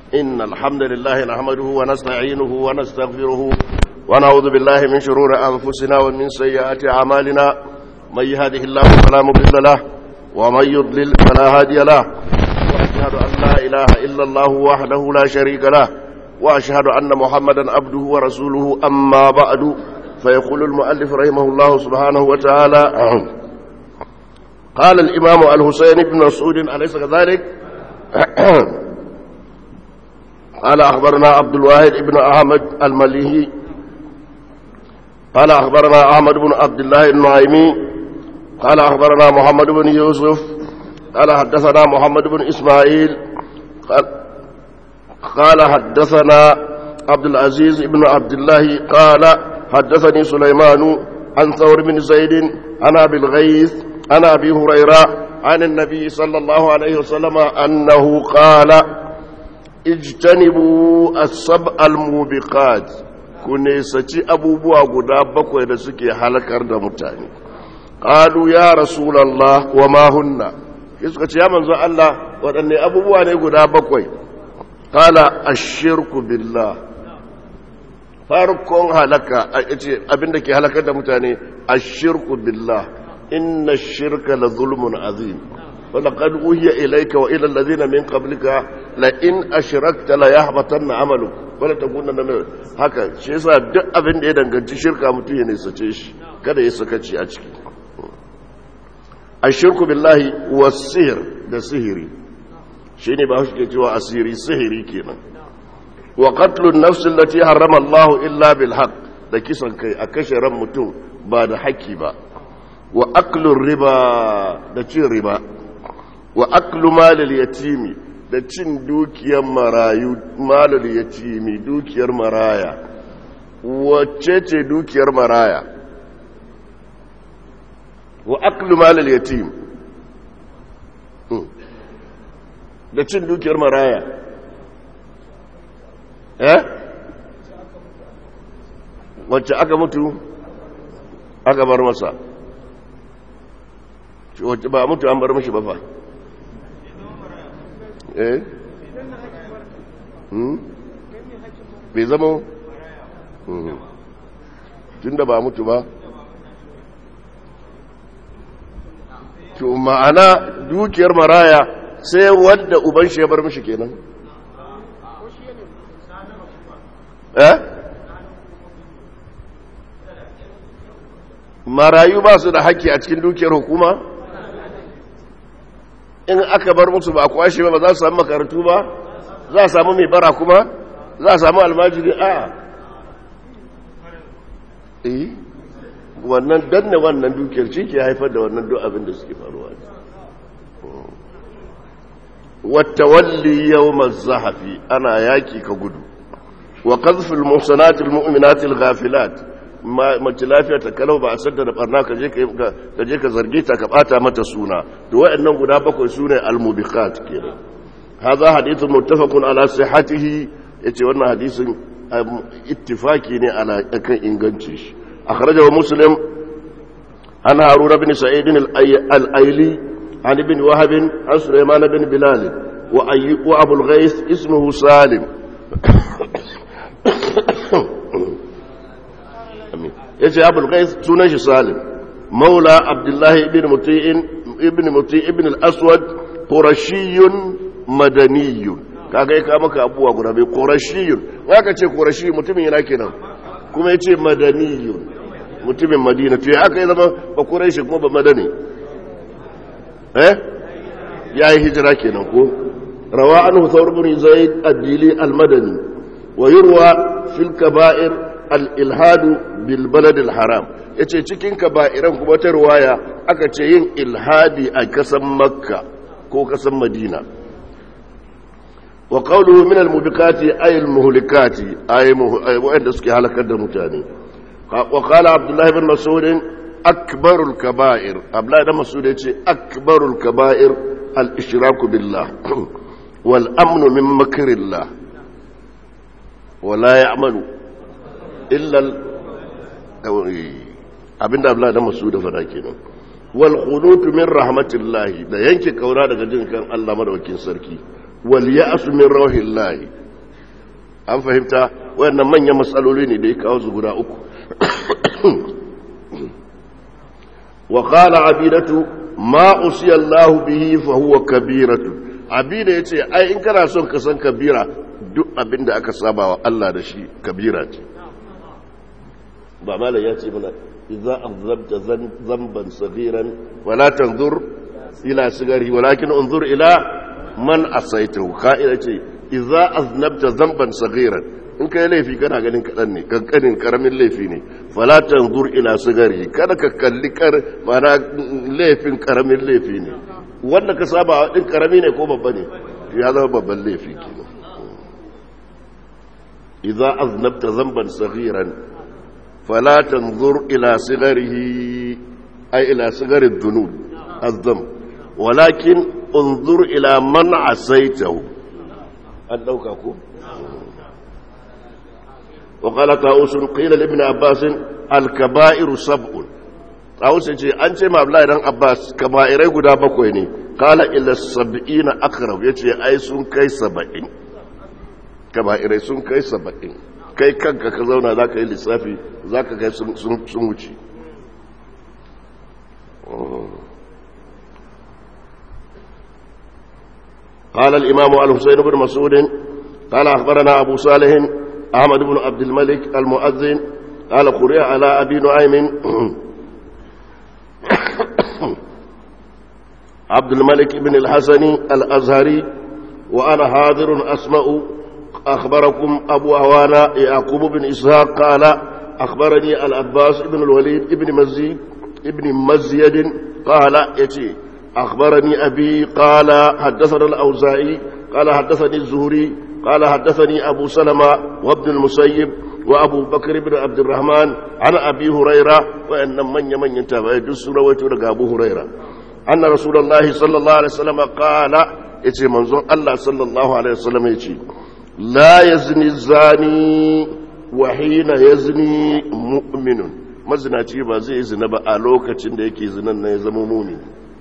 إن الحمد لله نحمده ونستعينه ونستغفره ونعوذ بالله من شرور أنفسنا ومن سيئات أعمالنا من يهده الله فلا مضل له ومن يضلل فلا هادي له وأشهد أن لا إله إلا الله وحده لا شريك له وأشهد أن محمدا عبده ورسوله أما بعد فيقول المؤلف رحمه الله سبحانه وتعالى قال الإمام الحسين بن مسعود أليس كذلك قال أخبرنا عبد الواحد بن أحمد المليهي قال أخبرنا أحمد بن عبد الله النعيمي قال أخبرنا محمد بن يوسف قال حدثنا محمد بن إسماعيل قال, قال حدثنا عبد العزيز بن عبد الله قال حدثني سليمان عن ثور بن زيد عن أبي الغيث عن أبي هريرة عن النبي صلى الله عليه وسلم أنه قال اجتنبوا السبع الموبقات ku nesaci abubuwa guda bakwai da suke halakar da mutane ƙalu ya rasulallah wa mahunna suka ce ya manzo Allah waɗanne abubuwa ne guda bakwai ƙala ashirku billah farkon halaka abinda ke halakar da mutane ashirku billah inna shirka la zulmun azim ولقد أوهي إليك وإلى الذين من قبلك لئن أشركت ليحبطن عملك wala ta guna nan haka shi yasa duk abin da ya danganci shirka mutum ya nisace shi kada ya sakaci a ciki ashirku billahi wasihir da sihiri shine ba shi ke cewa asiri sihiri kenan wa qatlun nafs allati harrama Allah illa bil haqq da kisan kai a kashe ran mutum ba da haƙƙi ba wa aklur riba da cin riba wa aklu malil yatimi da cin dukiyar marayu malul yatimi dukiyar maraya wacce ce dukiyar maraya wa aklu malul yatim da cin dukiyar maraya eh wacce aka mutu aka bar masa wacce ba mutu an bar mashi ba fa eh bai zama tun da ba mutu ba to ma'ana dukiyar maraya sai wadda uban shi ya bar mishi kenan eh marayu ba su da haƙƙi a cikin dukiyar hukuma in aka bar musu ba a kwashe ba ba za su samu makarantu ba za a samu mai bara kuma za a samu almajiri a eh wannan danne wannan dukiyar shi ke haifar da wannan duk abin da suke faruwa wata walli yau zahafi ana yaki ka gudu wa qazfil muhsanatil mu'minatil ghafilat mace lafiya ta kalau ba a sadda da barna ka je ka zarge ta ka bata mata suna to waɗannan guda bakwai sune al-mubiqat kenan hadha hadithun muttafaqun ala sihhatihi yace wannan hadisin ittifaki ne ala kan inganci shi akhrajahu muslim an harura bin sa'id al-aili an ibn wahab an sulaiman bin bilal wa ayyub wa abul ghais ismuhu salim ya ce abul qais sunan shi salim maula abdullahi ibn muti'in ibn muti' ibn al-aswad qurashiyun madaniyun kaga ya kama maka abuwa guda bai qurashiyun waka ce qurashi mutumin yana kenan kuma yace madaniyun mutumin madina to ya aka yi zama ba quraishi kuma ba madani eh yayi hijira kenan ko rawa anhu thawr ibn zaid ad-dili al-madani wa yurwa fil kaba'ir al-ilhadu bilbaladil haram ya ce cikin kaba'iran kuma ta ruwaya aka ce yin ilhadi a kasan makka ko kasan madina wa qawluhu min al-mubikati ay al-muhlikati ay wa'anda suke halakar da mutane wa qala abdullah ibn mas'ud akbarul kaba'ir abdullah ibn mas'ud yace akbarul kaba'ir al-ishraku billah wal amnu min makrillah wa la ya'malu illa abinda Allah da masu da fada kenan wal khunutu min rahmatillahi da yanke kaura daga jin kan Allah madaukakin sarki wal ya'su min rauhillahi an fahimta wayannan manyan matsaloli ne da ya kawo su guda uku wa qala abidatu ma usiya Allah bihi fa huwa kabiratu abida yace ai in kana son ka san kabira duk abinda aka saba wa Allah da shi kabira ce ba malai ya ce mana idza azabta zamban saghiran wala tanzur ila sigari walakin unzur ila man asaitahu ka'ida ce idza aznabta zamban saghiran in kai laifi kana ganin kadan ne kankanin karamin laifi ne fala tanzur ila sigari kada ka kalli kar mana laifin karamin laifi ne wanda ka saba din karami ne ko babba ne ya zama babban laifi kenan idza aznabta zamban saghiran fala tanzur ila sigarihi ay ila sigari dhunub الذنب ولكن انظر إلى من عسيته أن دوكاكو وقال طاووس قيل لابن عباس الكبائر سبع طاووس يجي أنت ما أبلا إذن عباس كبائر قدا بكويني قال إلا السبعين أقرب يجي أي سن كي سبعين كبائر سن كي سبعين kai kanka ka zauna za ka yi lissafi za ka kai sun wuce قال الإمام الحسين بن مسعود قال أخبرنا أبو صالح أحمد بن عبد الملك المؤذن قال قرئ على أبي نعيم عبد الملك بن الحسن الأزهري وأنا حاضر أسمع أخبركم أبو أوانا يعقوب بن إسحاق قال أخبرني العباس بن الوليد بن مزيد ابن مزيد قال يتي أخبرني أبي قال حدثنا الأوزاعي قال حدثني الزهري قال حدثني أبو سلمة وابن المسيب وأبو بكر بن عبد الرحمن عن أبي هريرة وأن من يمن ينتبه يدس رويته أبو هريرة أن رسول الله صلى الله عليه وسلم قال يتي منظور الله صلى الله عليه وسلم يتي لا يزني الزاني وحين يزني مؤمن mazinaci ba zai zina ba a lokacin da yake zinan na ya zama mumini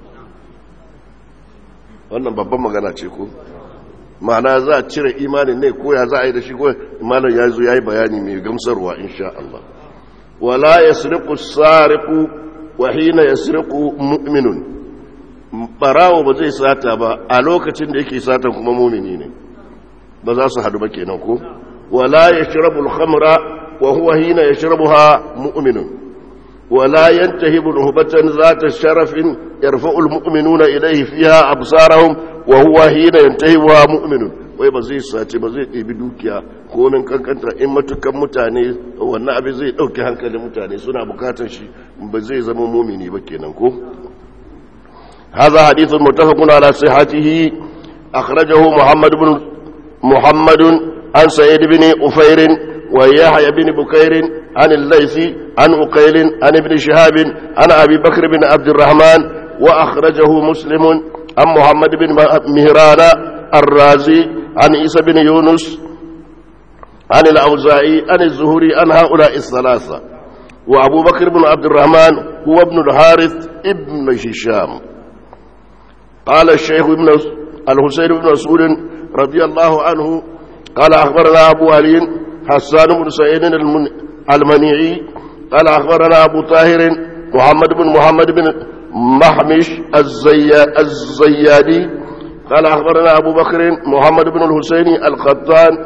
wannan babban magana ce ko ma'ana za a cire imanin ne ko ya za a yi da shi ko imanin ya zo ya yi bayani mai gamsarwa insha Allah wala ya siriku sariku wa hina ya siriku mu'minun barawo ba zai sata ba a lokacin da yake satan kuma mumini ne ba za su hadu ba kenan ko wala ya shirabu al-khamra wa huwa hina yashrabuha mu'minun ولا ينتهب نهبة ذات شرف يرفع المؤمنون إليه فيها أبصارهم وهو حين ينتهبها مؤمن wai ba zai sace ba zai ɗebi dukiya ko min kankanta in matukan mutane wannan abin zai ɗauki hankalin mutane suna bukatar shi ba zai zama mumini ba kenan ko هذا حديث متفق على صحته أخرجه محمد بن محمد عن سعيد بن أفير ويحيى بن بكير عن الليث عن أقيل عن ابن شهاب عن أبي بكر بن عبد الرحمن وأخرجه مسلم عن محمد بن مهران الرازي عن عيسى بن يونس عن الأوزاعي عن الزهري عن هؤلاء الثلاثة وأبو بكر بن عبد الرحمن هو ابن الحارث ابن هشام قال الشيخ ابن الحسين بن مسعود رضي الله عنه قال أخبرنا أبو علي حسان بن سعيد المنيعي قال أخبرنا أبو طاهر محمد بن محمد بن محمش الزي... الزيادي قال أخبرنا أبو بكر محمد بن الحسين القطان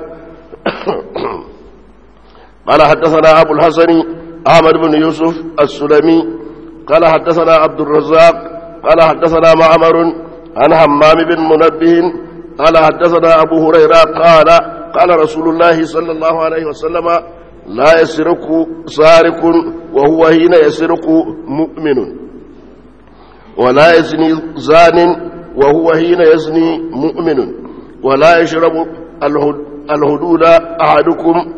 قال حدثنا أبو الحسن أحمد بن يوسف السلمي قال حدثنا عبد الرزاق قال حدثنا معمر عن همام بن منبه قال حدثنا أبو هريرة قال قال رسول الله صلى الله عليه وسلم لا يسرق سارق وهو حين يسرق مؤمن ولا يزني زان وهو حين يزني مؤمن ولا يشرب الهدود أحدكم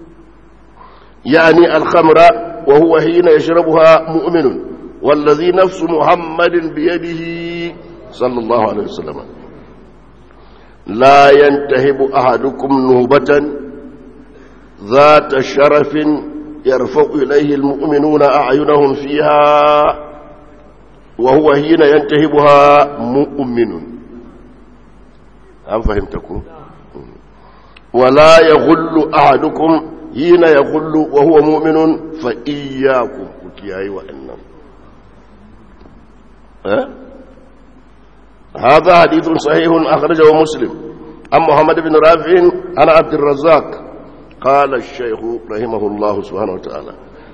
يعني الخمر وهو حين يشربها مؤمن والذي نفس محمد بيده صلى الله عليه وسلم لا ينتهب أحدكم نهبة ذات شرف يرفع إليه المؤمنون أعينهم فيها وهو حين ينتهبها مؤمن هل فهمتكم ولا يغل أحدكم حين يغل وهو مؤمن فإياكم كياي وإنم أه؟ هذا حديث صحيح أخرجه مسلم عن محمد بن رافع عن عبد الرزاق قال الشيخ رحمه الله سبحانه وتعالى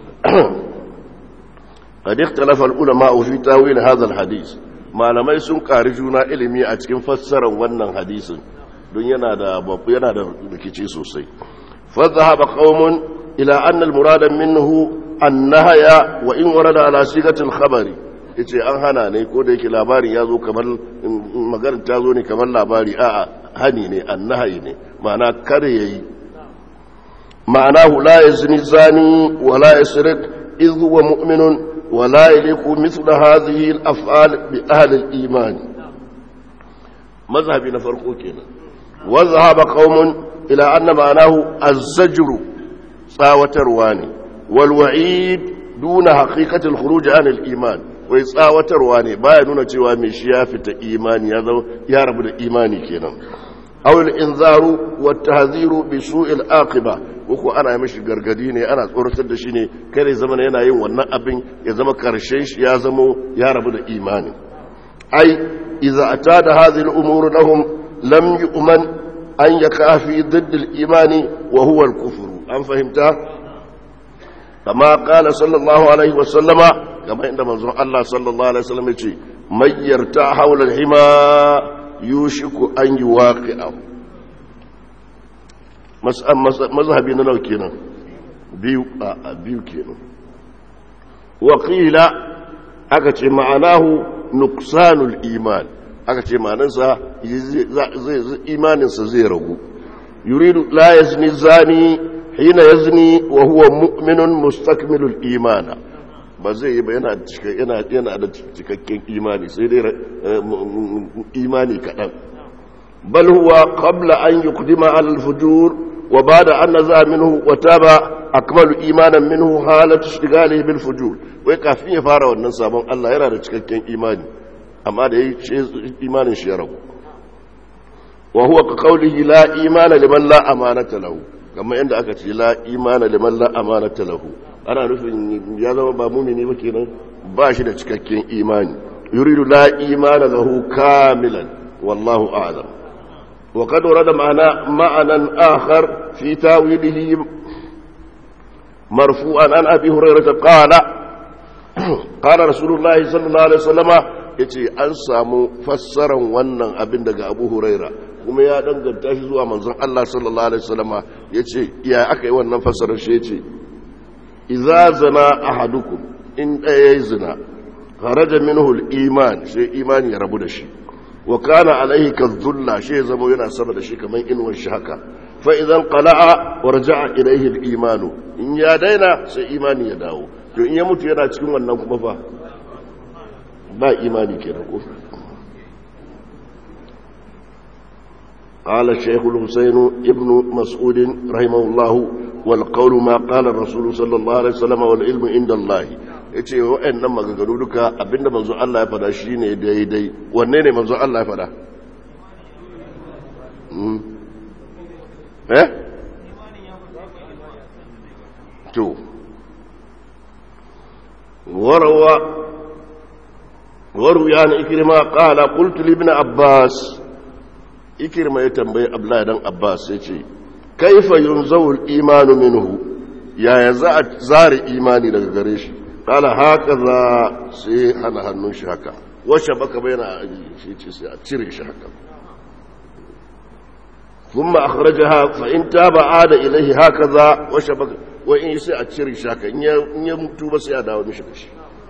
قد اختلف العلماء في تاويل هذا الحديث malamai sun ƙari juna ilimi a cikin fassarar wannan hadisin don yana da babu yana da rikici sosai fa dhahaba qaumun ila anna al-murada minhu an-nahya wa in warada ala sigatil khabari yace an hana ne ko da yake labarin ya zo kamar maganar ta zo ne kamar labari a'a hani ne an-nahyi ne ma'ana kare yayi ma'anahu la yazni zani wa la yasriq idh huwa mu'minun ولا يليق مثل هذه الأفعال بأهل الإيمان مذهب نفرقه كنا وذهب قوم إلى أن معناه الزجر صاوة رواني والوعيد دون حقيقة الخروج عن الإيمان ويصاوة رواني بايا نونا cewa mai shi ya fita imani ya zama ya rabu da imani kenan aw al-inzaru wa tahziru bi su'il aqiba uku ana mishi gargadi ne ana tsoratar da shi ne kare zama yana yin wannan abin ya zama karshen shi ya zamo ya rabu da imani ai idza atada hadhihi al-umur lahum lam yu'man an yaka fi didd al-imani wa huwa al-kufr an fahimta kama qala sallallahu alaihi wa sallama kama inda manzon Allah sallallahu alaihi wasallam yace mayyarta hawla al-hima yushiku an yuwaqi'ahu mazhabi na nau kenan biyu a biyu kenan waƙila aka ce ma'anahu nuksanul iman aka ce ma'anansa imaninsa zai ragu yuridu la yazni zani hina yazni wa huwa mu'minun mustakmilul imana ba zai yi ba yana yana da cikakken imani sai dai imani kaɗan bal huwa qabla an yuqdima al fujur وبعد أن نزع منه وتاب أكمل إيمانا منه حالة اشتغاله بالفجور ويكافي فارا wannan sabon Allah yana da cikakken imani amma da imanin shi ya rabu wa huwa ka qawlihi la imana liman la amanata lahu kamar inda aka ce la imana liman la amanata lahu ana nufin ya zama ba mumini ba kenan ba shi da cikakken imani yuridu la imana lahu kamilan wallahu a'lam وقد ورد معنى معنى آخر في تاويله مرفوعا عن أبي هريرة قال قال رسول الله صلى الله عليه وسلم yace an samu fassaran wannan abin daga Abu Huraira kuma ya danganta shi zuwa manzon Allah sallallahu alaihi wasallama yace ya aka yi wannan fassarar shi yace idza zana ahadukum in daya zina kharaja minhu al-iman sai imani ya rabu da shi wa kana alaihi kadhulla shi zama yana sama da shi kaman inuwar shi haka fa idan qala'a wa raja'a ilaihi al-iman in ya daina sai imani ya dawo to in ya mutu yana cikin wannan kuma fa ba imani kenan ko قال الشيخ الحسين ابن مسعود رحمه الله والقول ما قال الرسول صلى الله عليه وسلم والعلم عند الله yace wa'annan maganganu duka abinda manzo Allah ya fada shine daidai wanne ne manzo Allah ya fada eh to warwa waru ya na ikirma qala qultu li ibn abbas ikirma ya tambayi abdullahi dan abbas yace kaifa yunzawu al-imanu minhu yaya za a zare imani daga gare shi kala haka za sai hana hannun shi haka washe baka bayyana a shi ce sai a cire shi haka kuma a kharaja ha fa in taba ada ilaihi haka za washe baka wa in sai a cire shi haka in ya mutu ba sai a dawo mishi da shi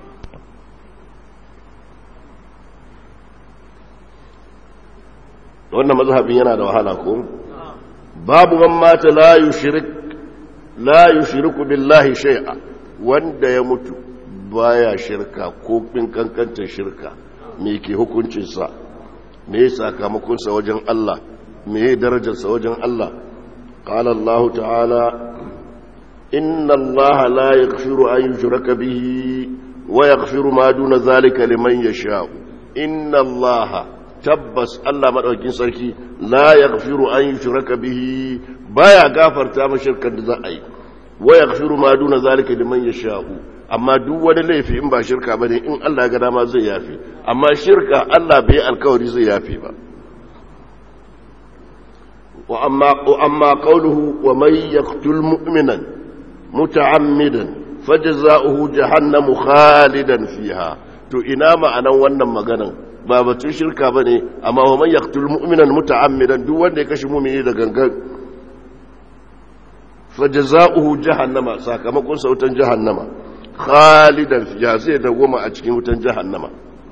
wannan mazhabin yana da wahala ko babu man mata la yushrik la yushriku billahi shay'a wanda ya mutu baya shirka ko bin kankantar shirka me ke hukuncinsa me sakamakonsa wajen Allah me darajarsa wajen Allah qala Allah ta'ala inna Allah la yaghfiru an yushraka bihi wa yaghfiru ma duna zalika liman yasha inna Allah tabbas Allah madaukakin sarki la yaghfiru an yushraka bihi baya gafarta ma shirkan da za a yi wa yaghfiru ma duna zalika liman yasha'u amma duk wani laifi in ba shirka bane in Allah ya ga dama zai yafi amma shirka Allah bai alkawari zai yafi ba wa amma wa amma qawluhu wa man yaqtul mu'minan muta'ammidan fajza'uhu jahannamu khalidan fiha to ina ma'anan wannan maganan ba batun shirka bane amma wa man yaqtul mu'minan muta'ammidan duk wanda ya kashe mu'mini da gangan fajza'uhu jahannama sakamakon sautan jahannama khalidan fiha zai dawoma a cikin wutan jahannama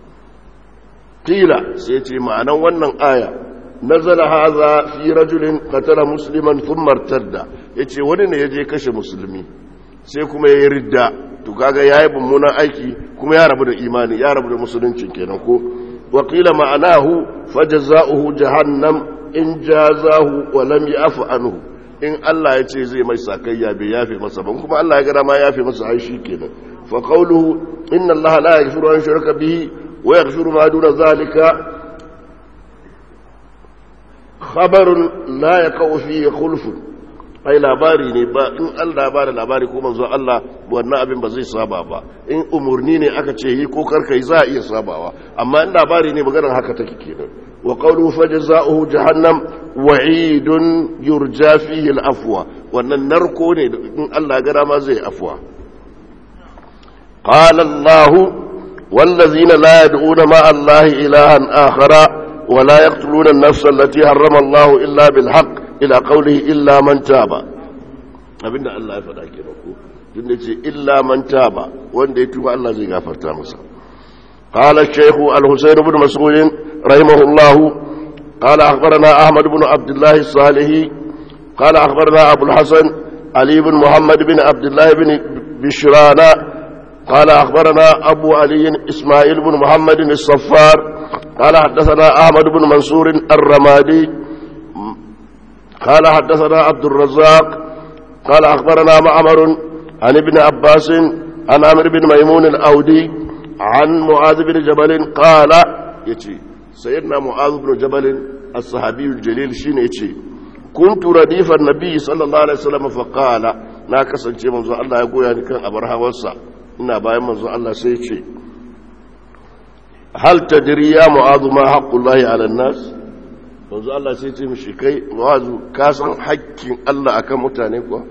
qila sai ce ma'anan wannan aya nazala hadha fi rajulin qatala musliman thumma irtadda yace wani ne yaje kashe musulmi sai kuma yayi ridda to kaga yayi mummunan aiki kuma ya rabu da imani ya rabu da musulunci kenan ko wa qila ma'anahu fajza'uhu jahannam in jazahu wa lam ya'fu anhu in Allah ya ce zai mai sakayya bai yafe masa ban kuma Allah ya ga dama yafe masa ai shi kenan fa qawluhu inna Allah la yaghfiru an yushraka bihi wa yaghfiru ma duna zalika khabarun la yaqau fihi khulf ai labari ne ba in Allah ba da labari ko manzo Allah wannan abin ba zai saba ba in umurni ne aka ce yi ko karka yi za a iya sabawa amma in labari ne maganar haka take kenan wa qawluhu fajza'uhu jahannam wa'idun yurja fihi al-afwa wannan narko ne in Allah ya gara ma zai afwa qala Allah wallazina la yad'una ma Allah ilahan akhara wa la yaqtuluna an-nafsa allati harrama Allah illa bil haqq ila qawlihi illa man taba abinda Allah ya faɗa kenan ko tun da ce illa man taba wanda ya tuba Allah zai gafarta masa قال الشيخ الحسين بن مسعود رحمه الله قال أخبرنا أحمد بن عبد الله الصالحي قال أخبرنا أبو الحسن علي بن محمد بن عبد الله بن بشرانا قال أخبرنا أبو علي إسماعيل بن محمد الصفار قال حدثنا أحمد بن منصور الرمادي قال حدثنا عبد الرزاق قال أخبرنا معمر عن ابن عباس عن عمرو بن ميمون الأودي عن معاذ بن جبل قال يتي سيدنا معاذ بن جبل الصحابي الجليل شين يتي كنت رديف النبي صلى الله عليه وسلم فقال na kasance manzo Allah ya goya ni kan abar hawarsa ina bayan manzo Allah sai ce hal tadri ya mu'adhu ma haqqullahi 'ala an-nas manzo Allah sai ce mishi kai mu'adhu ka san haƙƙin Allah akan mutane kuwa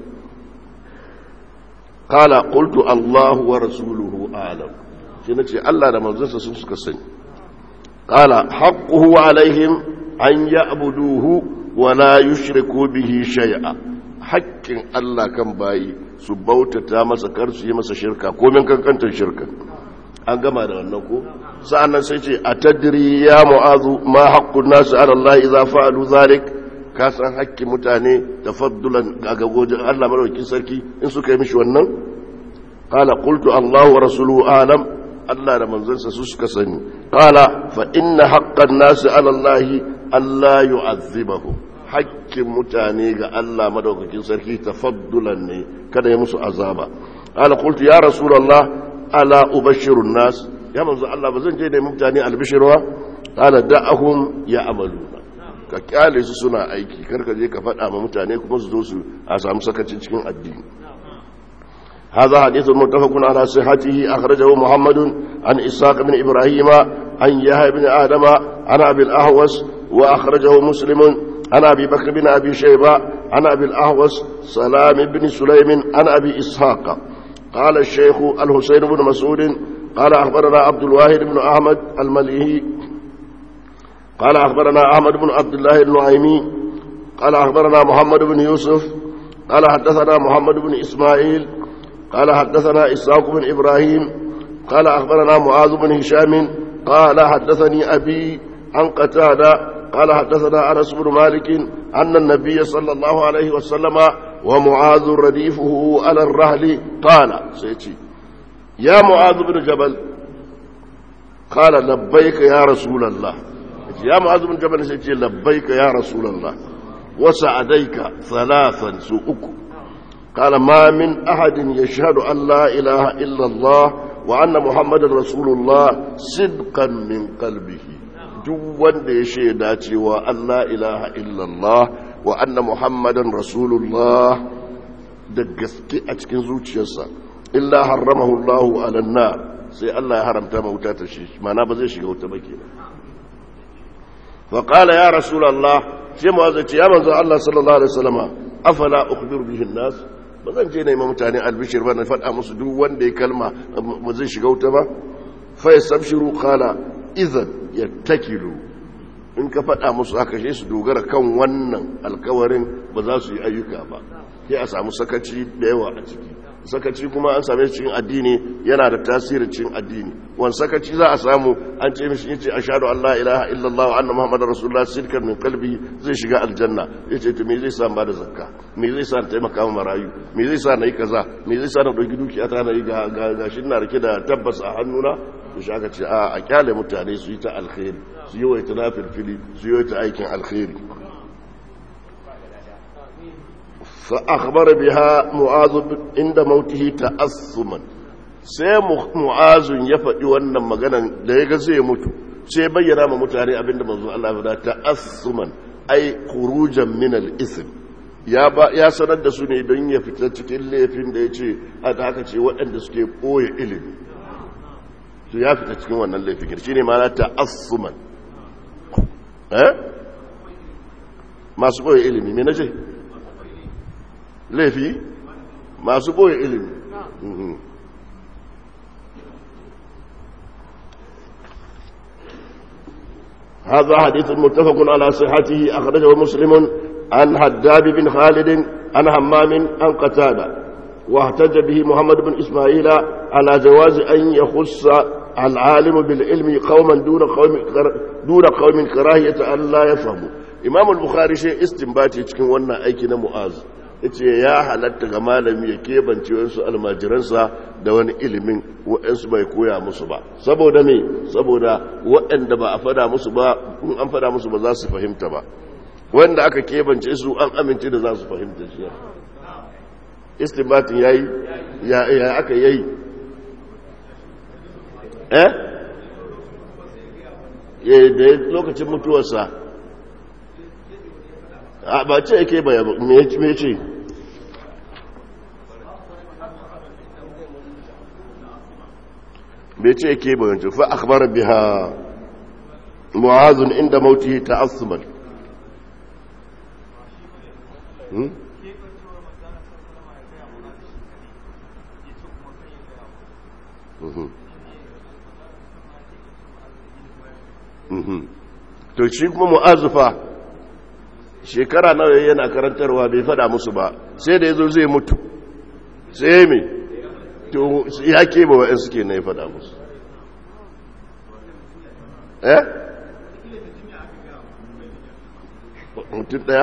qala qultu Allahu wa rasuluhu a'lam shi na ce Allah da manzansa sun suka sani ƙala haƙƙuhu alaihim an ya abuduhu wa la yushriku bihi shay'a haƙƙin Allah kan bayi su bautata masa kar su yi masa shirka komin kankantar shirka an gama da wannan ko sa'annan sai ce a tadri ya mu'azu ma haqqun nasu ala Allah idza fa'alu zalik ka san haƙƙin mutane tafaddulan ga gagojin Allah madaukakin sarki in suka yi mishi wannan qala qultu Allah wa rasuluhu alam Allah da manzansa su suka sani qala fa inna haqqan nasi ala Allah alla yu'azzibahu hakkin mutane ga Allah madaukakin sarki tafaddulan ne kada ya musu azaba qala qultu ya rasulullah ala ubashshiru nas ya manzo Allah bazan je da mutane albishirwa qala da'ahum ya'maluna ka kyale su suna aiki karka je ka faɗa ma mutane kuma su zo su a samu sakacin cikin addini هذا حديث متفق على صحته أخرجه محمد عن إسحاق بن إبراهيم عن يحيى بن آدم عن أبي الأهوس وأخرجه مسلم عن أبي بكر بن أبي شيبة عن أبي الأهوس سلام بن سليم عن أبي إسحاق قال الشيخ الحسين بن مسعود قال أخبرنا عبد الواحد بن أحمد المليهي قال أخبرنا أحمد بن عبد الله النعيمي قال أخبرنا محمد بن يوسف قال حدثنا محمد بن إسماعيل قال حدثنا إسحاق بن إبراهيم قال أخبرنا معاذ بن هشام قال حدثني أبي عن قتادة قال حدثنا أنس بن مالك أن النبي صلى الله عليه وسلم ومعاذ رديفه على الرهل قال سيتي يا معاذ بن جبل قال لبيك يا رسول الله يا معاذ بن جبل سيتي لبيك يا رسول الله وسعديك ثلاثا سوءكم قال ما من أحد يشهد أن لا إله إلا الله وأن محمد رسول الله صدقا من قلبه duk wanda ya shaida cewa Allah ilaha illallah wa anna muhammadan rasulullah da gaske a cikin zuciyarsa illa harramahu Allah ala nar sai Allah ya haramta ma wuta ta shi mana ba zai shiga wuta ba kenan fa qala ya rasulullah sai mu ce ya manzo Allah sallallahu alaihi wasallam afala ukhbiru bihi an-nas ba zan je na yi mutane albishir ba na faɗa musu duk wanda ya kalma ba zai shiga wuta ba fa yastabshiru qala idan yattakilu in ka faɗa musu aka shi su dogara kan wannan alkawarin ba za su yi ayyuka ba sai a samu sakaci da yawa a ciki sakaci kuma an same cikin addini yana da tasirin cikin addini wani sakaci za a samu an ce mishi yace ashhadu an la ilaha illallah wa anna muhammadar rasulullah sirkan min qalbi zai shiga aljanna yace to me zai sa ba da zakka me zai sa taimaka ma marayu me zai sa nayi kaza me zai sa na dauki dukiya ta na yi ga gashin na rike da tabbas a hannuna to shi aka ce a a kyale mutane su yi ta alkhairi su yi wa ta fili su yi ta aikin alkhairi فأخبر بها معاذ عند موته تأثما sai mu'azun ya faɗi wannan maganan da ya ga zai mutu sai bayyana ma mutane abinda manzo Allah ya ta asuman ai khurujan min al-ism ya ba ya sanar da su ne don ya fita cikin laifin da yace a da haka ce waɗanda suke koye ilimi to ya fita cikin wannan laifin shine ma ta asuman eh masu koye ilimi me nace laifi masu boye ilimi هذا حديث متفق على صحته أخرجه مسلم عن حداب بن خالد عن همام عن قتادة واحتج به محمد بن إسماعيل على جواز أن يخص العالم بالعلم قوما دون قوم دون قوم كراهية أن لا يفهموا إمام البخاري شيء استنباتي cikin wannan aiki na Mu'az yace ya halatta ga malami ya kebance wasu almajiransa da wani ilimin waɗansu bai koya musu ba saboda me saboda waɗanda ba a fada musu ba in an fada musu ba za su fahimta ba wanda aka kebance su an amince da za su fahimta shi istinbatin yayi ya ya aka yayi eh eh da lokacin mutuwarsa ba ce yake baya me ce bai ce yake bayan fa akhbar biha mu'azun inda mautihi ta'assuman hmm to shi kuma mu'azufa shekara nawa yana karantarwa bai fada musu ba sai da yazo zai mutu sai me to ya keba wa'in suke na ya fada musu eh mutum daya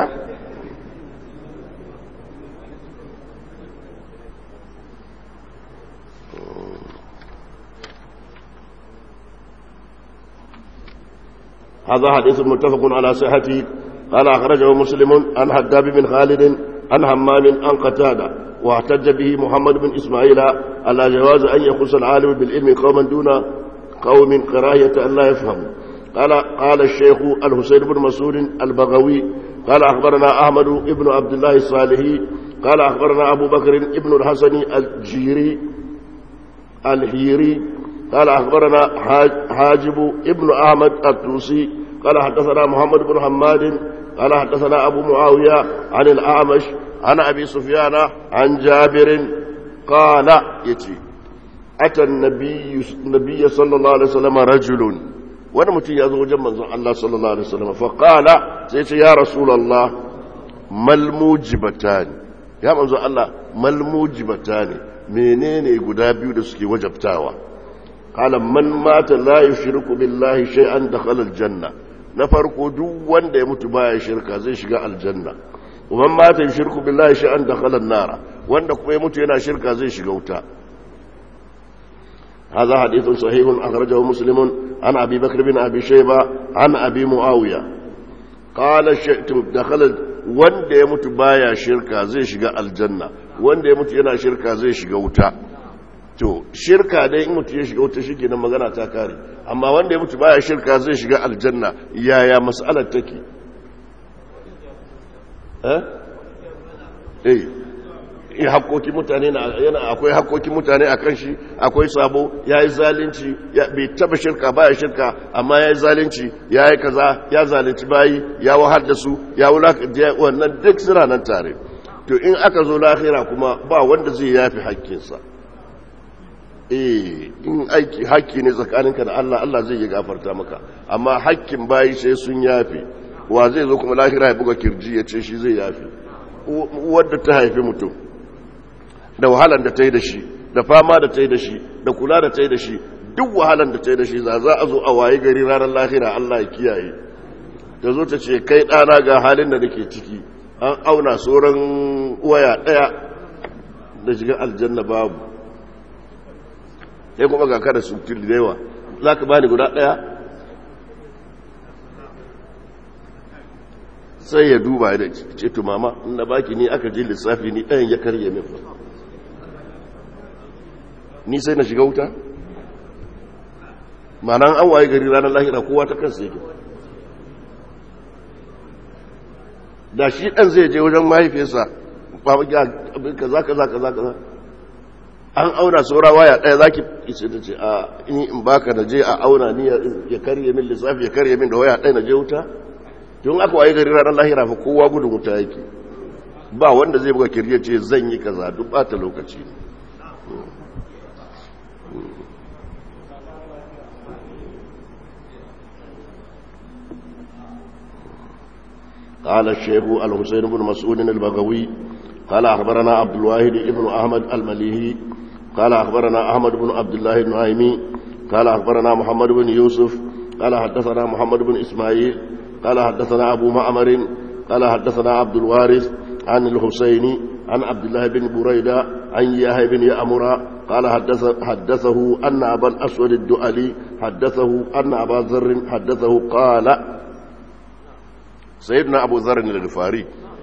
هذا حديث متفق على صحته قال أخرجه مسلم عن حداب بن خالد عن همام عن قتادة واحتج به محمد بن إسماعيل على جواز أن يخص العالم بالعلم قوما دون قوم كراهية أن لا يفهموا قال قال الشيخ الحسين بن مسعود البغوي قال أخبرنا أحمد بن عبد الله الصالحي قال أخبرنا أبو بكر بن الحسن الجيري الهيري قال أخبرنا حاجب ابن أحمد التوسي قال حدثنا محمد بن حماد قال حدثنا أبو معاوية عن الأعمش عن أبي سفيان عن جابر قال يتي أتى النبي, النبي صلى الله عليه وسلم رجل وانا متي يزو جمع الله صلى الله عليه وسلم فقال سيتي يا رسول الله ما الموجبتان يا منزو الله ما الموجبتان menene guda biyu da suke wajabtawa qala man mata la yushriku billahi shay'an dakhala aljanna na farko duk wanda ya mutu baya shirka zai shiga aljanna man mata yushriku billahi shay'an dakhala an-nara wanda kuma ya mutu yana shirka zai shiga wuta هذا حديث صحيح أخرجه مسلم عن أبي بكر بن أبي شيبة عن أبي معاوية قال دخل wanda ya mutu baya shirka zai shiga aljanna wanda ya mutu yana shirka zai shiga wuta to shirka dai in mutu ya shiga wuta shi kenan magana ta kare amma wanda ya mutu baya shirka zai shiga aljanna yaya mas'alar take eh eh hakkokin mutane yana akwai hakkokin mutane a kan shi akwai sabo ya yi zalunci bai taba shirka baya shirka amma ya yi zalunci ya yi kaza ya zalunci bayi ya wahar da su ya wulaka wannan duk suna nan tare to in aka zo lahira kuma ba wanda zai yafi hakkinsa eh in aiki hakki ne tsakaninka da Allah Allah zai yi gafarta maka amma hakkin bayi sai sun yafi wa zai zo kuma lahira ya buga kirji ya ce shi zai yafi wadda ta haifi mutum da wahalan da ta yi da shi da fama da ta yi da shi da kula da ta yi da shi duk wahalan da ta yi da shi za a zo a waye gari ranar lahira Allah ya kiyaye ta zo ta ce kai ɗana ga halin da nake ciki an auna sauran waya ɗaya da shiga aljanna babu sai kuma ga kada su da yawa za ka bani guda ɗaya sai ya duba da ce to mama na baki ni aka je lissafi ni ɗayan ya karye min ni sai na shiga wuta ma'anan an waye gari ranar lahira kowa ta kansa yake da shi ɗan zai je wajen mahaifiyarsa kaza kaza kaza kaza an auna saura waya ɗaya za ki isa ta ce a in baka da je a auna ni ya karye min lissafi ya karye min da waya ɗaya na je wuta tun aka waye gari ranar lahira fa kowa gudun wuta yake ba wanda zai buga kirye ce zan yi kaza duk ɓata lokaci قال الشيخ الحسين بن مسعود البغوي قال أخبرنا عبد الواحد بن أحمد المليهي قال أخبرنا أحمد بن عبد الله النعيمي قال أخبرنا محمد بن يوسف قال حدثنا محمد بن إسماعيل قال حدثنا أبو معمر قال حدثنا عبد الوارث عن الحسين عن عبد الله بن بريدة عن يحيى بن يأمر قال حدث حدثه أن أبا الأسود الدؤلي حدثه أن أبا ذر حدثه قال سيدنا أبو ذر الغفاري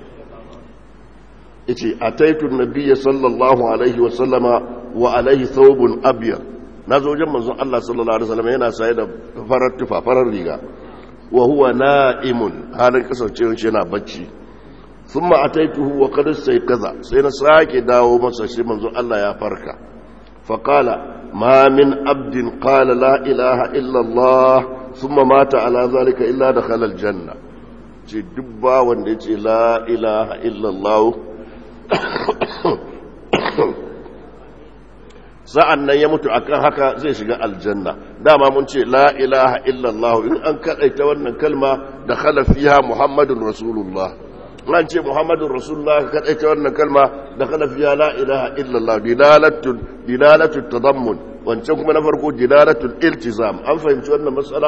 yace ataitu nabiyya sallallahu alaihi wa sallama wa alaihi thawbun abyad nazo wajen manzon Allah sallallahu alaihi wasallam yana saye da farar tufa farar riga wa huwa na'imun halin kasancewar shi yana bacci thumma ataituhu wa qad kaza sai na sake dawo masa shi manzon Allah ya farka fa qala ma min abdin qala la ilaha illa Allah thumma mata ala zalika illa dakhala aljanna ce dubba wanda yace la ilaha illa Allah sa'an nan ya mutu akan haka zai shiga aljanna dama mun ce la ilaha illallah in an kaɗaita wannan kalma da khalafiya muhammadun rasulullah an ce muhammadun rasulullah kaɗaita wannan kalma da khalafiya la ilaha illallah dilalatun dilalatun tadammun wancan kuma na farko dilalatun iltizam an fahimci wannan matsala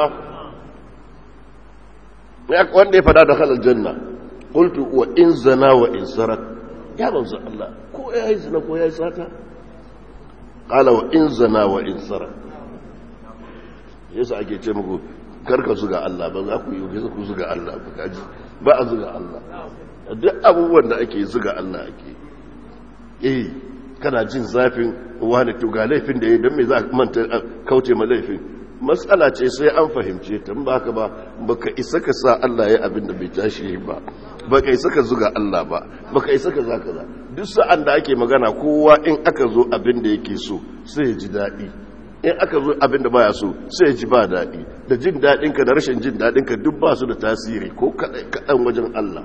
wanda ya fada da halal janna qultu wa in zana wa in sarak ya manzo Allah ko ya yi zina ko ya yi sata qala wa in zana wa in sarak yasa ake ce muku karka zuga Allah ba za ku yi ku zuga Allah ba kaji ba a zuga Allah duk abubuwan da ake zuga Allah ake eh kana jin zafin wani to ga laifin da ya don me za ka manta kauce ma laifin matsala ce sai an fahimce ta ba ka ba baka isa ka sa Allah ya abin da bai tashi ba baka isa ka zuga Allah ba baka isa ka zaka za duk sa'an da ake magana kowa in aka zo abin da yake so sai ya ji daɗi in aka zo abin da baya so sai ya ji ba daɗi da jin daɗinka da rashin jin daɗinka duk ba su da tasiri ko kaɗan wajen Allah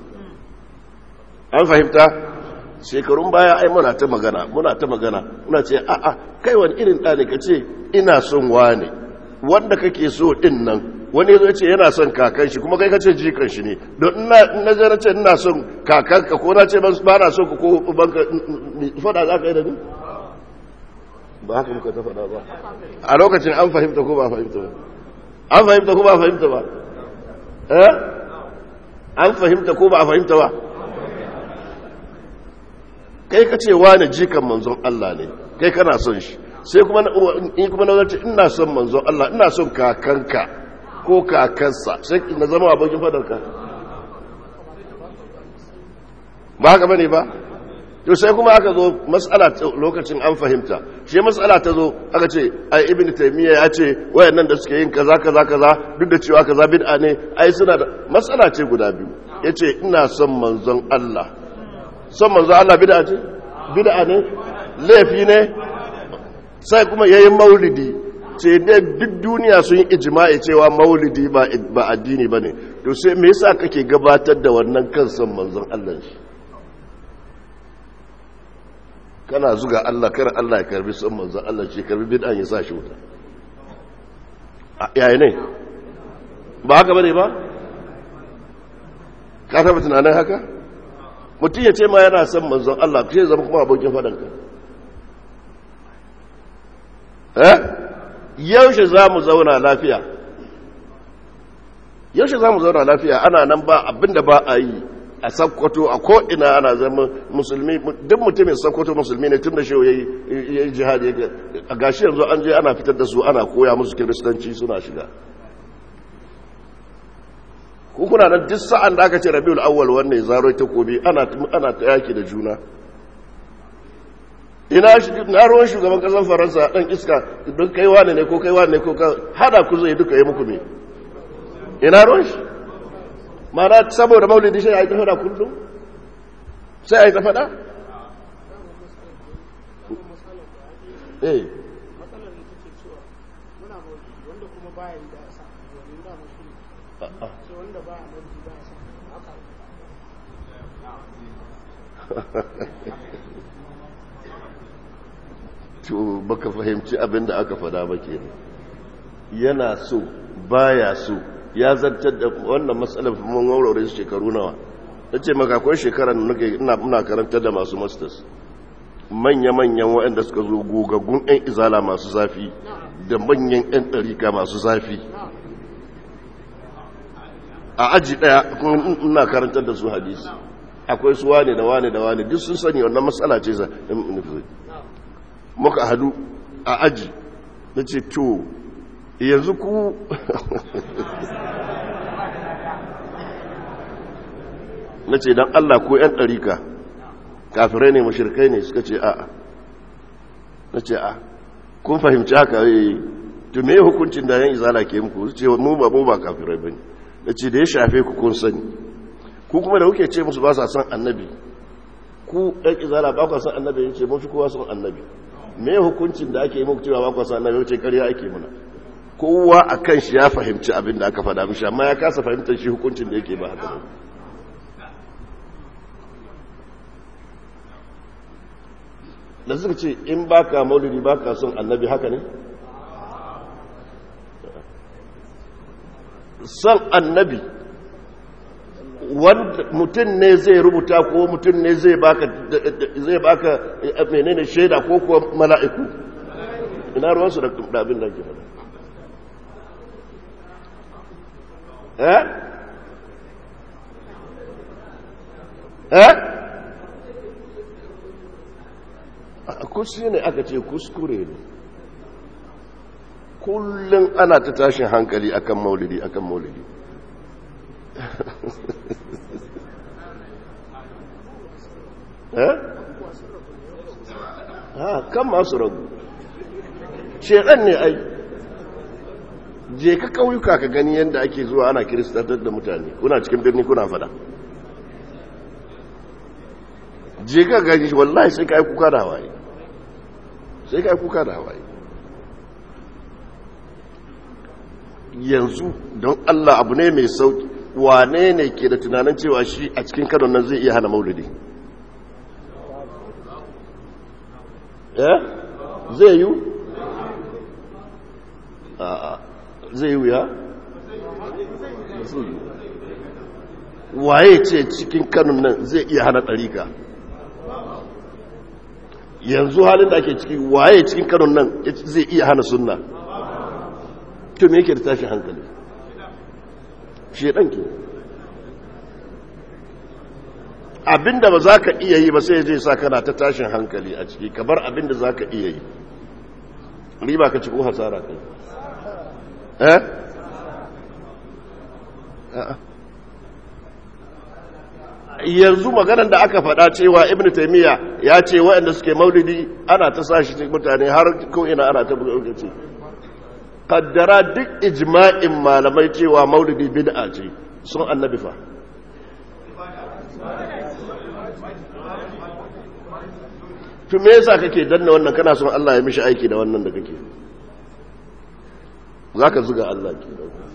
an fahimta shekarun baya ai muna ta magana muna ta magana muna ce a'a kai wani irin ɗani ka ce ina son wane wanda kake so ɗin nan wani zai ce yana son kakan shi kuma kai ka ce jikan shi ne don na zai ce ina son kakan ka ko na ce ba na son ka ko banka fada za ka yi da ni ba haka muka ta fada ba a lokacin an fahimta ko ba fahimta ba an fahimta ko ba fahimta ba eh an fahimta ko ba fahimta ba kai ka ce wane jikan manzon Allah ne kai kana son shi sai kuma in kuma na zace ina son manzon Allah ina son kakanka ko kakansa sai na zama abokin fadarka ba haka bane ba to sai kuma aka zo mas'ala lokacin an fahimta shi mas'ala ta zo aka ce ai ibnu taymiya ya ce wayannan da suke yin kaza kaza kaza duk da cewa kaza bid'a ne ai suna da mas'ala ce guda biyu yace ina son manzon Allah son manzon Allah bid'a ce bid'a ne laifi ne sai kuma yayin maulidi ce da duk duniya sun yi ijma'i cewa maulidi ba ba addini bane to sai me yasa kake gabatar da wannan kan son manzon Allah shi kana zuga Allah kar Allah ya karbi son manzon Allah ce karbi bid'an ya sa shi wuta yayi ne ba haka bane ba ka taba tunanin haka mutum ya ce ma yana son manzon Allah sai zama kuma abokin fadanka eh yaushe za mu zauna lafiya yaushe za mu zauna lafiya ana nan ba abinda ba a yi a sakkwato a ko'ina ana zama musulmi duk mutumin sakkwato musulmi ne tun da shi ya yi jihadi a gashi yanzu an je ana fitar da su ana koya musu kiristanci suna shiga kuna nan duk sa'an da aka ce rabiul awwal wannan zaro ta kobi ana ana ta yaki da juna ina shi na ruwan shugaban kasar faransa dan iska don kai wane ne ko kai wane ne ko ka hada ku zai duka yi muku me ina ruwan shi mana saboda maulidi sai a yi ta fada kullum sai a yi ta fada eh matsalar da take cewa muna bauti wanda kuma baya yi da sa wani da mushi sai wanda baya bauti da sa haka to baka fahimci abin da aka fada ba ke yana so baya so ya zartar da wannan matsalar mun warware su shekaru nawa ta ce maka akwai shekarar da ina muna karantar da masu masters manya-manyan waɗanda suka zo gogaggun 'yan izala masu zafi da manyan 'yan ɗarika masu zafi a aji ɗaya ina karantar da su hadisi akwai su wane da wane da wane duk sun sani wannan matsala ce za muka hadu a aji na ce to yanzu ku na ce don Allah ko 'yan ɗarika kafirai ne mashirkai ne suka ce a'a na ce a kun fahimci haka yi to me hukuncin da yan izala ke muku su ce mu ba mu ba kafirai ba ne na ce da ya shafe ku kun sani ku kuma da kuke ce musu ba sa son annabi ku ɗan izala ba ku son annabi ya ce mun fi kowa son annabi me hukuncin da ake yi muku cewa ba ku son annabi ya ce ƙarya ake muna kowa a kan shi ya fahimci abin da aka faɗa mishi amma ya kasa fahimtar shi hukuncin da yake ba haka ba da suka ce in baka maulidi baka son annabi haka ne son annabi wanda mutum ne zai rubuta ko mutum ne zai baka zai baka menene shaida ko kuwa mala'iku ina ruwansu da abin da ke faɗa eh eh kusi ne aka ce kuskure ne kullum ana ta tashin hankali akan maulidi akan maulidi eh ha kan masu ragu shekan ne ai je ka kauyuka ka gani yadda ake zuwa ana kiristatar da mutane kuna cikin birni kuna fada je ka gani wallahi sai ka yi kuka da hawaye sai ka yi kuka da hawaye yanzu don Allah abu ne mai sauki wane ne ke da tunanin cewa shi a cikin kanon nan zai iya hana maulidi eh zai yi a'a zai yi ya waye ce cikin kanon nan zai iya hana ɗarika yanzu halin da ake ciki waye cikin kanon nan zai iya hana sunna to me yake da tashi hankali shedan ke abinda ba za ka iya yi ba sai zai sa kana ta tashin hankali a ciki kamar abinda za ka iya yi riba ka ci ko hasara kai eh yanzu maganar da aka faɗa cewa ibn taymiya ya ce waɗanda suke maulidi ana ta sa shi mutane har ko ina ana ta buga ce kaddara duk ijma'in malamai cewa maulidi bid'a ce sun annabi fa to me yasa kake danna wannan kana son Allah ya mishi aiki da wannan da kake zaka zuga Allah ke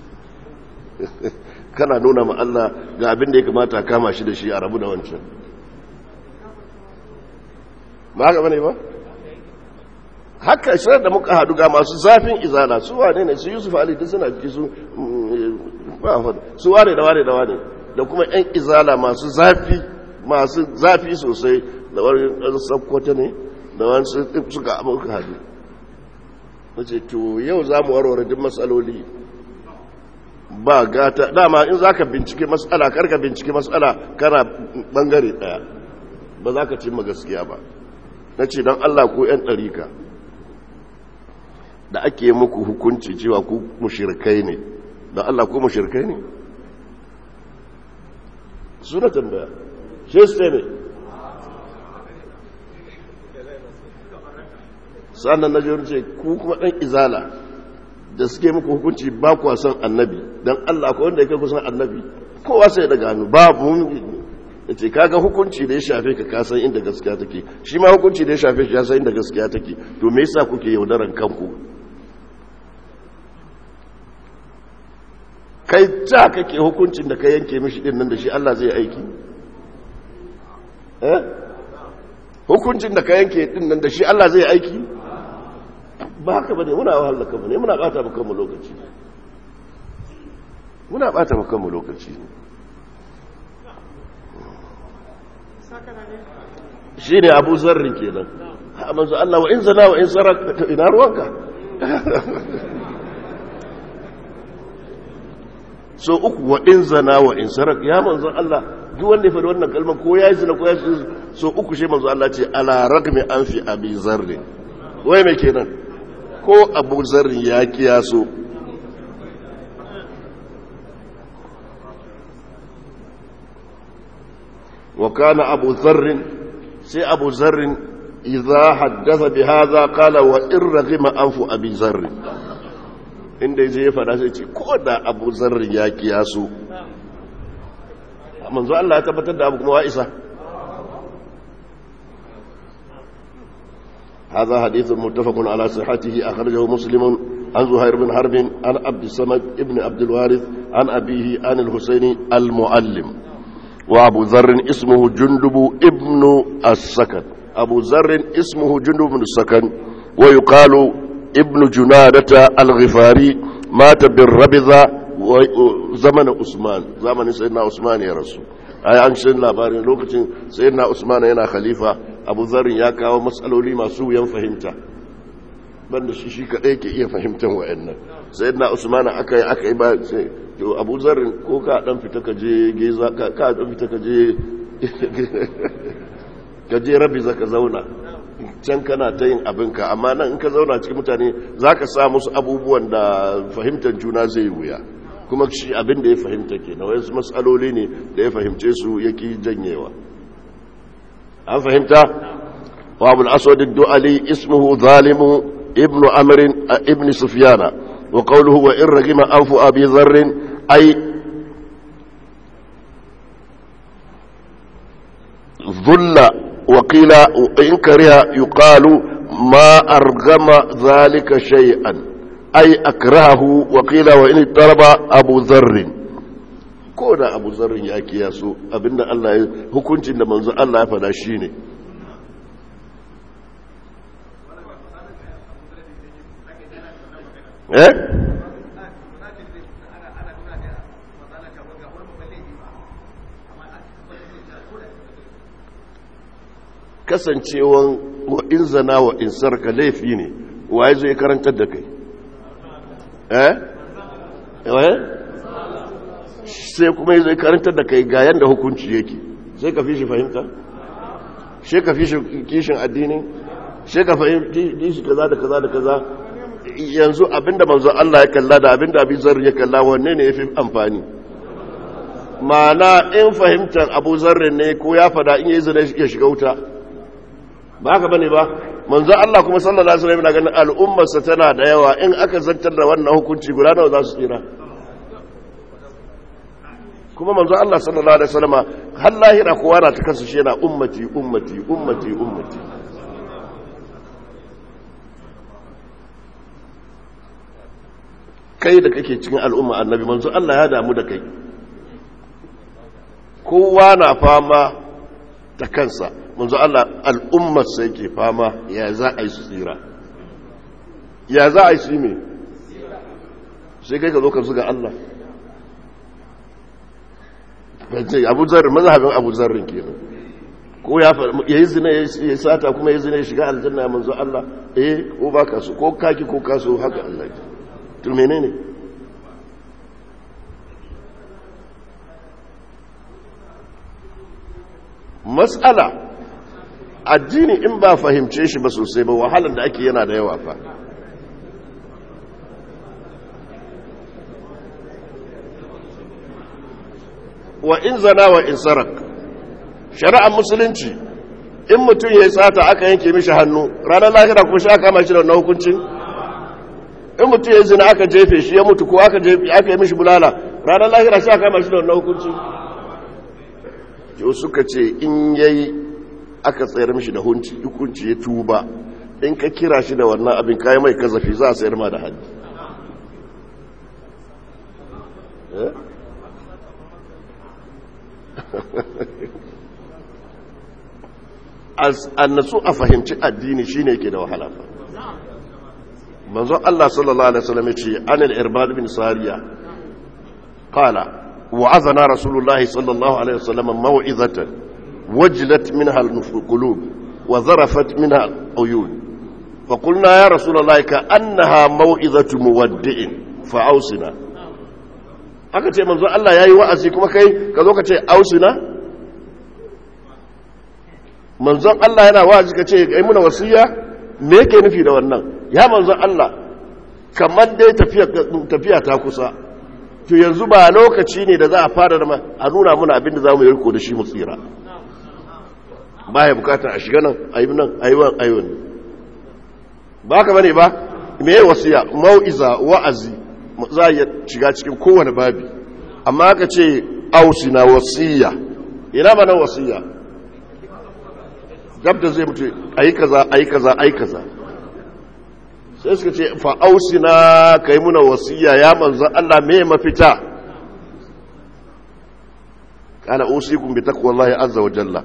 kana nuna ma Allah ga abin da ya kamata kama shi da shi a rabu da wancan ba haka bane ba haka shirar da muka hadu ga masu zafin izala su wane ne su yusuf ali duk suna jiki su su wane da wane da wane da kuma yan izala masu zafi masu zafi sosai da wani sakkwata ne da wani suka muka hadu wace to yau za mu warware duk matsaloli ba gata dama in za ka bincike matsala karka bincike matsala kana bangare daya ba za ka cimma gaskiya ba na ce don allah ko 'yan ɗarika da ake muku hukunci cewa ku mushirkai ne don allah ko mushirkai ne suna tambaya shi su ne sannan na jiyar ce ku kuma ɗan izala da suke muku hukunci ba kuwa son annabi don Allah ko wanda ya kai kusan annabi kowa sai daga hannu babu ya ce kaga hukunci da ya shafe ka kasan inda gaskiya take shi ma hukunci da ya shafe shi ya san inda gaskiya take to me yasa kuke yaudaran kanku kai ta kake hukuncin da ka yanke mishi din nan da shi Allah zai aiki eh hukuncin da ka yanke din nan da shi Allah zai aiki ba haka bane muna wahala kanmu ne muna bata maka mu lokaci muna bata maka mu lokaci shine Abu Zarri kenan ha manzo Allah wa in zana wa in sarak ina ruwanka so uku wa in zana wa in sarak ya manzo Allah duk wanda ya faɗi wannan kalmar ko ya yi zina ko ya yi so uku shi manzo Allah ce ala ragmi an fi abi zarri wai mai kenan ko abu zarri ya kiyaso wa kana abu zarrin sai abu zarrin idza haddatha bi hadha qala wa in raghima anfu abi zarri inda yaje ya fada sai ce ko da abu zarrin ya kiyaso manzo Allah ya tabbatar da abu kuma wa isa هذا حديث متفق على صحته أخرجه مسلم عن زهير بن حرب عن عبد الصمد ابن عبد الوارث عن أبيه عن الحسين المعلم وأبو ذر اسمه جندب ابن السكن أبو ذر اسمه جندب بن السكن ويقال ابن جنادة الغفاري مات بالربذة زمن عثمان زمن سيدنا عثمان يا رسول ai an shi labarin lokacin sayyidina usman yana khalifa abu zarin ya kawo matsaloli masu wuyan fahimta banda shi shi kadai ke iya fahimtar wa'annan sayyidina usman aka yi aka yi ba sai to abu zarin ko ka dan fita ka je geza ka ka dan fita ka je ka je rabi zaka zauna can kana ta yin abinka amma nan in ka zauna cikin mutane zaka sa musu abubuwan da fahimtar juna zai wuya kuma shi abin da ya fahimta ke na wasu matsaloli ne da ya fahimce su yake janyewa an fahimta wa abu al'aswadin du'ali ismuhu zalimu ibnu amirin a ibn sufiyana wa qawluhu wa in ragima anfu abi zarrin ai zulla wa qila in kariha yuqalu ma argama zalika shay'an أي أكرهه وقيل وإن اضطرب أبو ذر كودا أبو ذر يا كياسو أبن الله هكونت إن منزل الله فلا شيني eh kasancewan wa in zana wa in sarka laifi ne waye zai karantar da kai eh eh sai kuma zai karantar da kai ga yanda hukunci yake sai ka fi shi fahimta sai ka fi shi kishin addini sai ka fahimci shi kaza da kaza da kaza yanzu abinda manzo Allah ya kalla da abinda abin zar ya kalla wanne ne yafi amfani ma'ana in fahimtar abu zarrin ne ko ya fada in yi zina ya shiga wuta ba haka bane ba manzo Allah kuma sallallahu alaihi wasallam yana ganin al'ummarsa tana da yawa in aka zantar da wannan hukunci guda nawa za su tsira kuma manzo Allah sallallahu alaihi wasallam har lahira kowa na ta kansa shi yana ummati ummati ummati ummati kai da kake cikin al'umma annabi manzo Allah ya damu da kai kowa na fama ta kansa manzo Allah al'ummar sai ke fama ya za a yi su tsira ya za a yi su yi me sai kai ka zo ka zuga Allah abu zarrin mazhabin abu zarrin kenan ko ya yi zina ya sata kuma ya zina ya shiga aljanna ya manzo Allah eh ko ba ka so ko kaki ko kaso haka Allah ya to menene mas'ala addini in ba fahimce shi ba sosai ba wahalar da ake yana da yawa fa wa in zana wa in sarak shari'ar musulunci in mutum ya yi tsata aka yanke mishi hannu ranar lahira kuma shi aka kama shi da wannan hukuncin in mutum ya yi zina aka jefe shi ya mutu ko aka yi mishi bulala ranar lahira shi aka kama shi da wannan hukuncin yau suka ce in yayi aka tsayar mishi da hukunci ya tuba in ka kira shi da wannan abin kayan mai kazafi za a sayar ma da hannu annasu a fahimci addini shine ke da wahala fa manzon Allah sallallahu alaihi wasallam yace anil irbad bin sariya qala wa'azana rasulullah sallallahu alaihi wasallam maw'izatan wajlat minha al-qulub wa zarafat minha al-uyun فقلنا يا رسول الله كأنها موعظة مودع فأوصنا aka ce manzo Allah yayi wa'azi kuma kai ka zo ka ce ausina manzon Allah yana wa'azi ka ce kai muna wasiya me yake nufi da wannan ya manzon Allah kamar dai tafiya tafiya ta kusa to yanzu ba lokaci ne da za a fara da a nuna muna abin da za mu yi riko da shi mu tsira baya bukatar a shiga nan ayi nan ayi wan ayi wani ba ka bane ba me wasiya mau'iza wa'azi za a shiga cikin kowane babi amma aka ce ausina wasiya ina ba nan wasiya gab da zai mutu ayi kaza ayi kaza ayi kaza sai suka ce fa ausina kai muna wasiya ya manzon Allah me mafita kana usikum bi taqwallahi azza wa jalla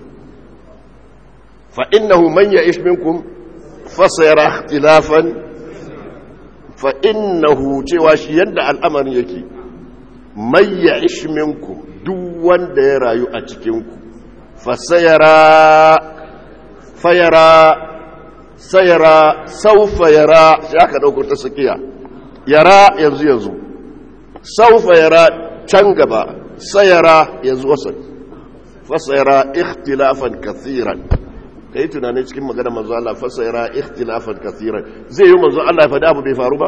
fa innahu man ya'ish minkum fasayara ikhtilafan fa innahu cewa shi yadda al'amarin yake mai ya ishminku duk wanda ya rayu a cikinku fasayara fayara sayara saufa yara shi aka ɗauko ta sakiya yara yanzu yanzu saufa yara can gaba sayara yanzu wasan fasayara ikhtilafan kathiran ka yi tunanin cikin magana manzo Allah fasayara ikhtilafan kathiran zai yi manzo Allah ya faɗi abu bai faru ba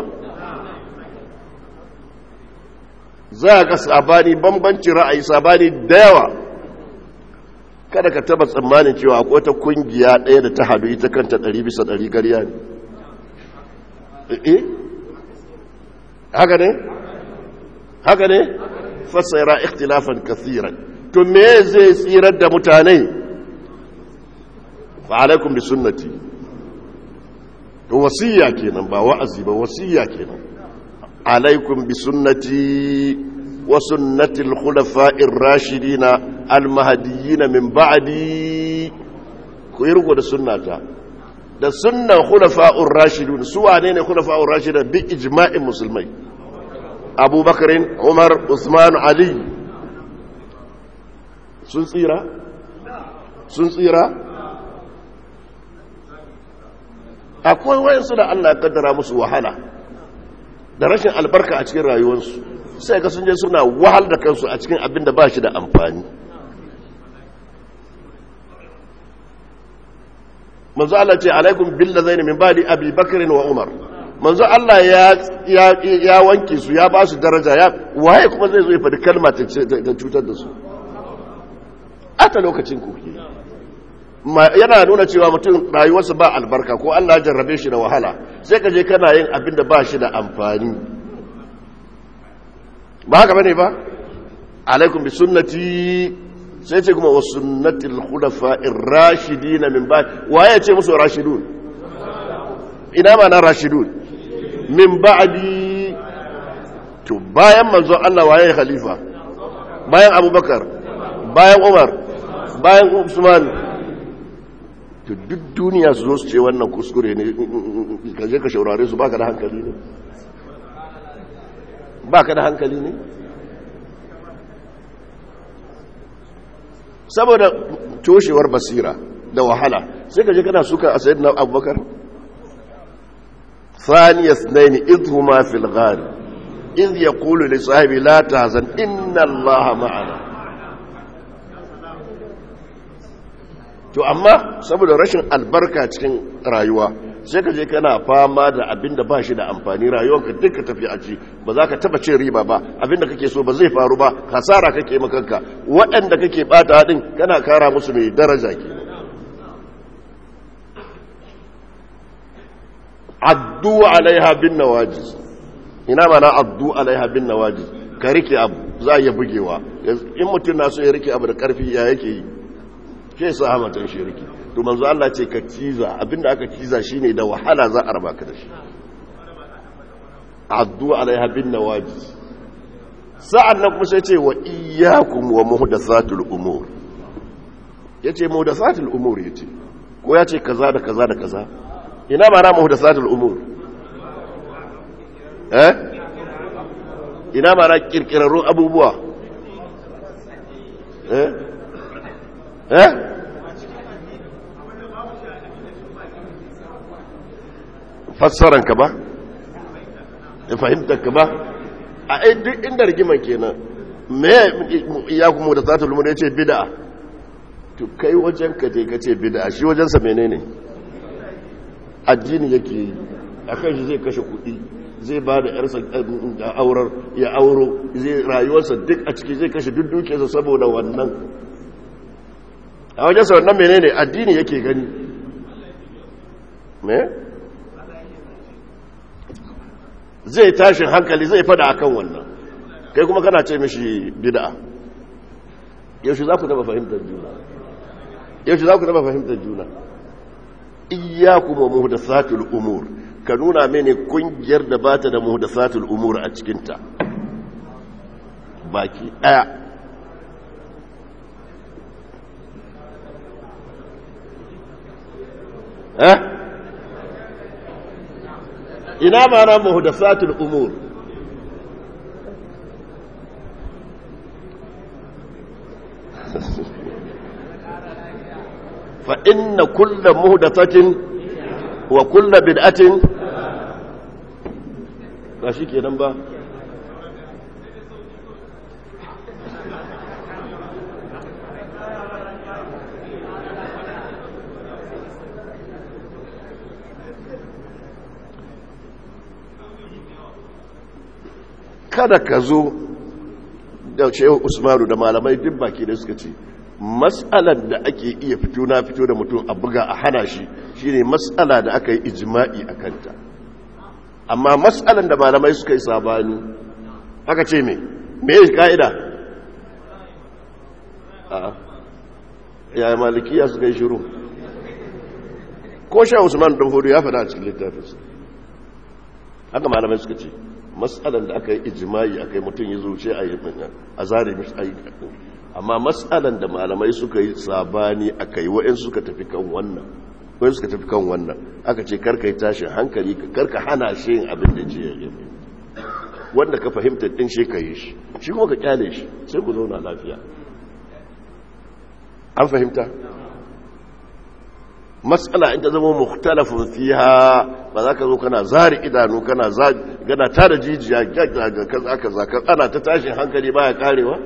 za ka sabani bambanci ra'ayi sabani da yawa kada ka taba tsammanin cewa akwai wata kungiya ɗaya da ta hadu ita kanta ɗari bisa ɗari gariya ne eh haka ne haka ne fasayara ikhtilafan kathiran to me zai tsirar da mutane فعليكم بسنتي وصية كينا با وعزي با وصية كينا عليكم بسنتي وسنة الخلفاء الراشدين المهديين من بعدي كيرغو da sunnata da sunnan khulafa'ur rashidun su wane ne khulafa'ur rashidun bi ijma'in musulmai Abubakar Umar Usman Ali sun tsira sun tsira akwai wayansu da Allah ya kaddara musu wahala da rashin albarka a cikin rayuwarsu sai ga sun je suna wahal da kansu a cikin abin da ba shi da amfani manzo Allah ce alaikum billazaini min ba'di abi bakr wa umar manzo Allah ya ya wanke su ya ba su daraja ya waye kuma zai zo ya faɗi kalma ta cutar da su ata lokacin ku ke yana nuna cewa mutum rayuwarsa ba albarka ko Allah ya jarrabe shi da wahala sai ka je kana yin abin da ba shi da amfani ba haka bane ba alaikum bi sunnati sai ce kuma wa sunnatil khulafa'ir rashidin min ba'd waye ce musu rashidun ina ma na rashidun min ba'di to bayan manzo Allah waye khalifa bayan Abubakar bayan Umar bayan Usman to duk duniya su zo su ce wannan kuskure ne ka je ka shaurare su baka da hankali ne baka da hankali ne saboda toshewar basira da wahala sai ka je kana suka a sayyidina abubakar ثاني اثنين إذ هما في الغار إذ يقول لصاحبه لا تهزن إن الله معنا to amma saboda rashin albarka cikin rayuwa sai ka je kana fama da abin da ba shi da amfani rayuwarka duka tafi a ci ba za ka taba cin riba ba abin da kake so ba zai faru ba hasara kake makanka waɗanda kake bata haɗin kana kara musu mai daraja ke addu alaiha bin nawajiz ina mana addu alaiha bin nawajiz ka rike abu za a iya bugewa in mutum na so ya rike abu da karfi ya yake yi ke sa hamatan shi rike to manzo Allah ce ka ciza abinda aka ciza shine da wahala za a raba ka da shi addu alaiha bin nawajiz sa'an nan kuma sai ce wa iyyakum wa muhdathatul umur yace muhdathatul umur yace ko yace kaza da kaza da kaza ina ma na muhdathatul umur eh ina ma na kirkirarrun abubuwa eh eh fassaran ka ba da fahimtar ka ba a duk inda rigiman kenan me ya kuma da zata lumuna ya ce bida to kai wajen ka je ka ce bida shi wajensa menene addini yake yi a kan shi zai kashe kuɗi zai ba da yarsa aurar ya auro zai rayuwarsa duk a ciki zai kashe duk dukiyarsa saboda wannan a wajensa wannan menene addini yake gani me zai tashin hankali zai fada akan wannan kai kuma kana ce mishi bid'a yaushe za ku taba fahimtar juna yaushe za ku taba fahimtar juna iyyakum wa muhdathatul umur ka nuna mene kungiyar da bata da muhdathatul umur a cikin ta baki daya eh ina ma na muhdathatul umur fa inna kulla muhdathatin wa kulla bid'atin ba shi kenan ba kada ka zo da shehu usmanu da malamai duk baki da suka ce matsalar da ake iya fito na fito da mutum a buga a hana shi shine matsala da aka yi ijma'i a kanta amma matsalar da malamai suka yi sabani aka ce me me ya ka'ida a yaya malikiya suka yi shiru ko sha usman dan hudu ya faɗa a cikin littafinsa haka malamai suka ce matsalan da aka yi ijimai aka yi mutum ya zuce a yi a zare mishi ayyuka amma matsalan da malamai suka yi sabani aka yi wa'in suka tafi kan wannan wa'in suka tafi kan wannan aka ce karka yi tashin hankali karka hana shi yin abin da ce ya wanda ka fahimta din shi ka yi shi shi kuma ka kyale shi sai ku zauna lafiya an fahimta matsala in ta zama mukhtalafin fiha ba za ka zo kana zari idanu kana gana ta da jijiya kaza kaza ana ta tashin hankali baya karewa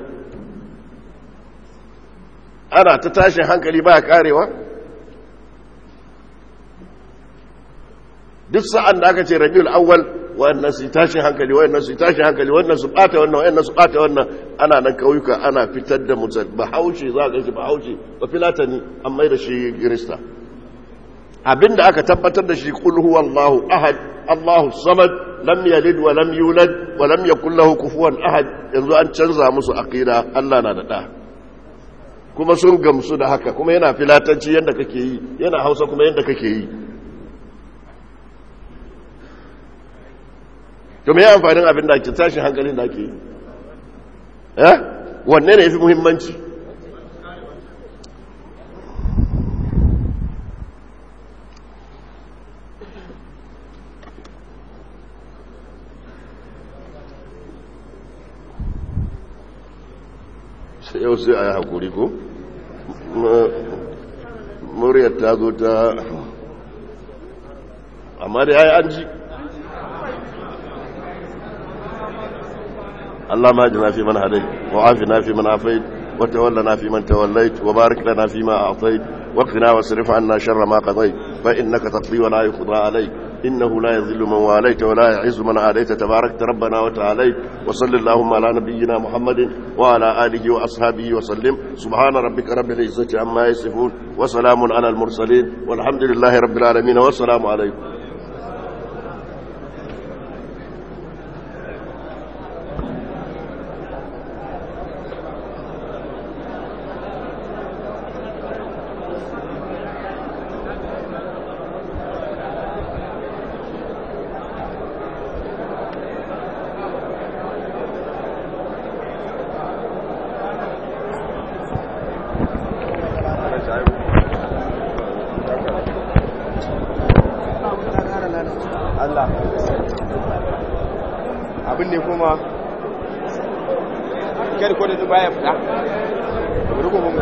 ana ta tashin hankali baya karewa duk sa'an da aka ce rabiul awwal wannan su tashi hankali wannan su tashi hankali wannan su bata wannan wannan su bata wannan ana nan kauyuka ana fitar da mutum bahaushe za ka shi bahaushe ba filatani an mai da shi kirista abinda aka tabbatar da shi kul huwallahu ahad allahu samad lam yalid wa lam yulad wa lam yakul lahu kufuwan ahad yanzu an canza musu aqida Allah na da da kuma sun gamsu da haka kuma yana filatanci yadda kake yi yana hausa kuma yadda kake yi to me amfanin abin da ake tashin hankalin da ake yi eh wanne ne yafi muhimmanci sai yau sai a yi haƙuri ko muryar ta zo ta amma da ya yi an ji Allah ma jina fi man hadai wa afina fi man afait wa tawallana fi man tawallait wa barik lana fi ma a'tait wa qina wasrif 'anna sharra ma qadait fa innaka taqdi wa la yuqda alayk إنه لا يذل من واليت ولا يعز من عاديت تبارك ربنا وتعاليت وصل اللهم على نبينا محمد وعلى آله وأصحابه وسلم سبحان ربك رب العزة عما يصفون وسلام على المرسلين والحمد لله رب العالمين والسلام عليكم Allah abin ne kuma kyar ko da zuba ya fita rugu mun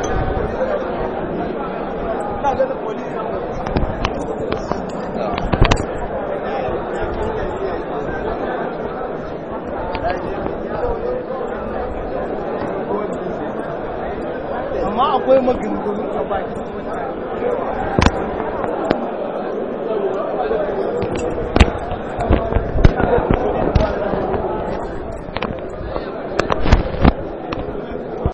amma akwai maganganu a bakin mutane